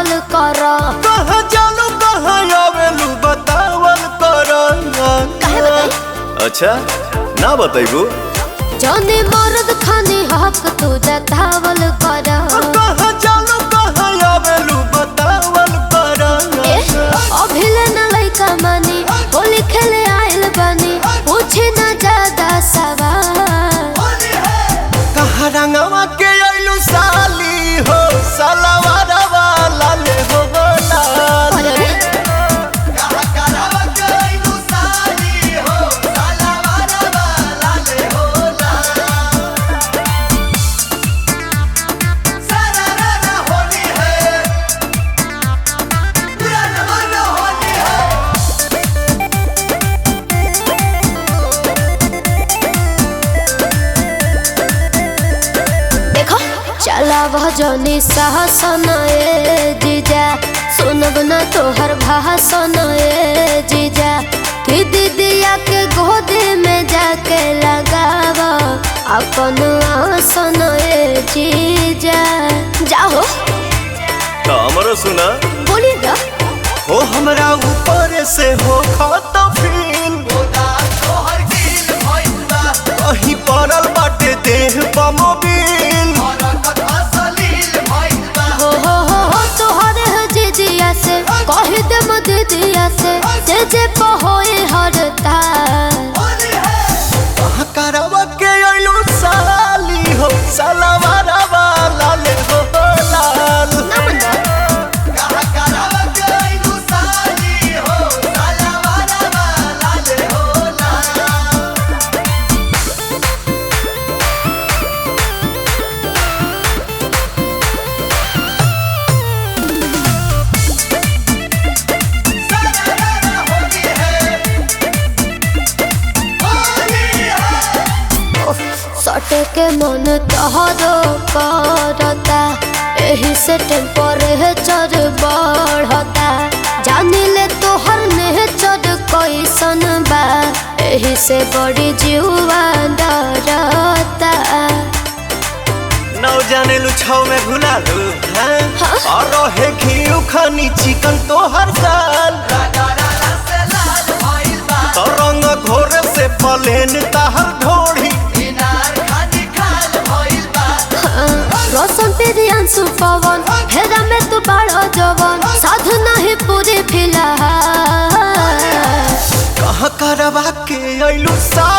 बतावल कर कहाँ जालू कहाँ आवेलू बतावल कर काहे बताई? अच्छा ना बताइबू जौने मर्द खाने हक तू जतावल कर कहाँ जालू कहाँ आवेलू बतावल कर ए, अभिले न लइका मानी होली खेले आइल बानी पूछे न ज्यादा सवाल कहाँ रंगवा के आइलू साली हो सलवार वाला ले हो लाल अरे रे, देखो चला भजनी सहसन ए जीजा सुनब न तोहर भाषण ए जीजा कि दीदिया के गोद में जाके लगाव अपन आसन ए जीजा जाओ तो हमरो सुना बोली ना हो हमरा ऊपर से हो खाता फील कहीं पड़ल बाटे देह बमोबिल हो हो हो हो तोहर है जीजिया से कह दे दीदिया से जे जे पहोए हरता करवा के अइलू साली हो सलवार वाला ले हो लाल ना बंदा सटे के मन तहरो करता एही से टेम्परेचर बढ़ता जानी ले तोहर नेचर कैसन बा एही से बड़ी जीवा डरता नौ जाने लू छौ में भुला लू हैं हाँ? और रहे घी खानी चिकन तो हर साल तो रंग घोर से पलेन ताहर ढोड़ी रोशन तेरी अंशु पवन हेरा में तू बड़ा जवन साधु नहीं पूरी फिलहाल कहाँ करवा के अइलू साली